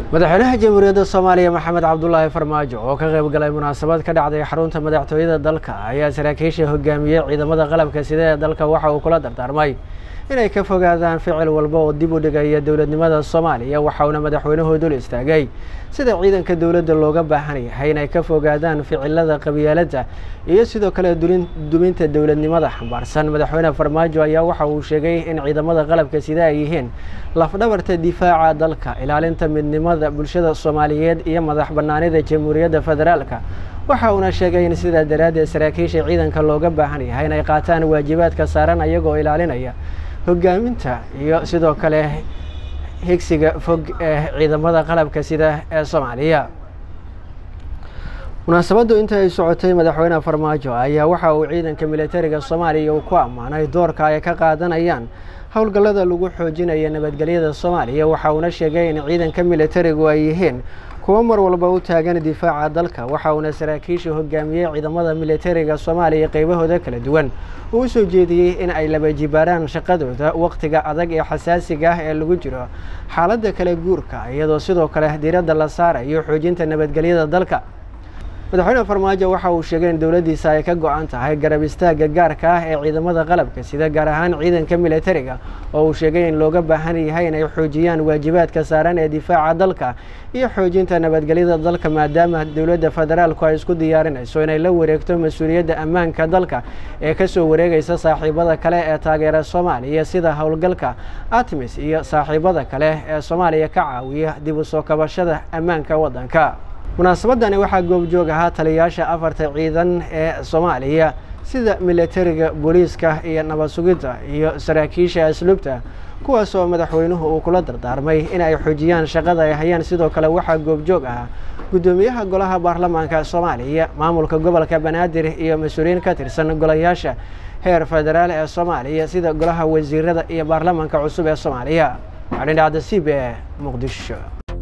madaxweynaha jamhuuriyadda soomaaliya maxamed cabdulaahi farmaajo oo ka qayb galay munaasabad ka dhacday xarunta madaxtooyada dalka ayaa saraakiisha hogaamiyey ciidamada qalabka sida ee dalka waxa uu kula dardaarmay inay ka fogaadaan ficil walba oo dib u dhigaya dowladnimada soomaaliya waxa uuna madaxweynuhu dul istaagay sida ciidanka dowladda looga baahan yahay inay ka fogaadaan ficilada qabyaaladda iyo sidoo kale duminta dowladnimada xambaarsan madaxweyne farmaajo ayaa waxa uu sheegay in ciidamada qalabka sida ay yihiin lafdhabarta difaaca dalka ilaalinta midnimada bulshada soomaaliyeed iyo madax banaanida jamhuuriyadda federaalka waxa uuna sheegay in sidaa daraaddeed saraakiisha ciidanka looga baahan yahay inay qaataan waajibaadka saaran ayagoo ilaalinaya hogaaminta iyo sidoo kale higsiga fog ee ciidamada qalabka sida ee soomaaliya munaasabaddu inta ay socotay madaxweyne farmaajo ayaa waxa uu ciidanka militariga soomaaliya uu ku ammaanay doorka ay ka qaadanayaan howlgallada lagu xoojinaya nabadgelyada soomaaliya waxa uuna sheegay in ciidanka militarigu ay yihiin kuwo mar walba u taagan difaaca dalka waxa uuna saraakiisha hogaamiyey ciidamada militariga soomaaliya qeybahooda kala duwan uu u soo jeediyey in ay laba jibaaraan shaqadooda wakhtiga adag ee xasaasiga ah ee lagu jiro xaaladda kala guurka iyadoo sidoo kale diiradda la saarayo xoojinta nabadgelyada dalka madaxweyne farmaajo waxa uu sheegay in dowladdiisa ay ka go-an tahay garab istaagga gaarka ah ee ciidamada qalabka sida gaar ahaan ciidanka militariga oo uu sheegay in looga baahan yahay inay xoojiyaan waajibaadka saaran ee difaaca dalka iyo xoojinta nabadgelyada dalka maadaama dowladda federaalku ay isku diyaarinayso inay la wareegto mas-uuliyadda ammaanka dalka ee kasoo wareegaysa saaxiibada kale ee taageera soomaaliya sida howlgalka atmis iyo saaxiibada kale ee soomaaliya ka caawiya dib u soo kabashada ammaanka waddanka munaasabadani waxaa goobjoog ahaa taliyayaasha afarta ciidan ee soomaaliya sida militariga booliiska iyo nabad sugidda iyo saraakiisha asluubta kuwaas oo madaxweynuhu uu kula dardaarmay in ay xoojiyaan shaqada ay hayaan sidoo kale waxaa goobjoog ahaa guddoomiyaha golaha baarlamaanka soomaaliya maamulka gobolka banaadir iyo mas-uuliyiin ka tirsan golayaasha heer federaal ee soomaaliya sida golaha wasiirada iyo baarlamaanka cusub ee soomaaliya waxadhindhacda c b e muqdisho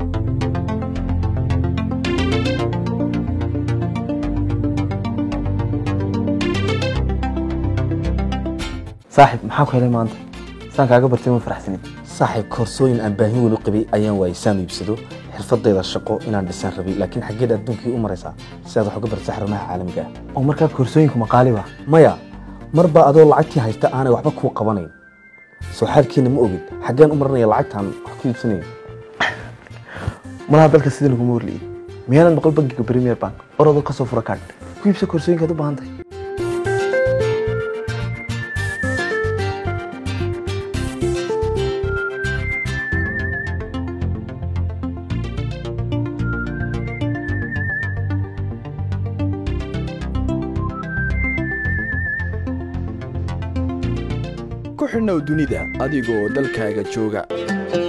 saaxib maxaa ku helay maanta saan kaaga bartay ma faraxsanin saaxiib koorsooyin aan baahin weyn u qabay ayaan waayay saan iibsado xirfadayda shaqo inaan dhisaan rabay laakiin xaggeed adduunkii u maraysaa si aad wax uga bartay xarumaha caalamiga ah oo markaa koorsooyinku maqaali ba maya marba adoo lacagtii haysta aanay waxba kuu qabanayn soo xaalkiina ma ogid xaggeen u maranaya lacagtaan wax ku iibsanayo malaha dalka sida laguma warliyey miyaanad maqal bankiga premier bank orodoo kasoo fura kaadh ku iibsa koorsooyinkaad u baahan tahay ku xidhnow dunida adigoo dalkaaga jooga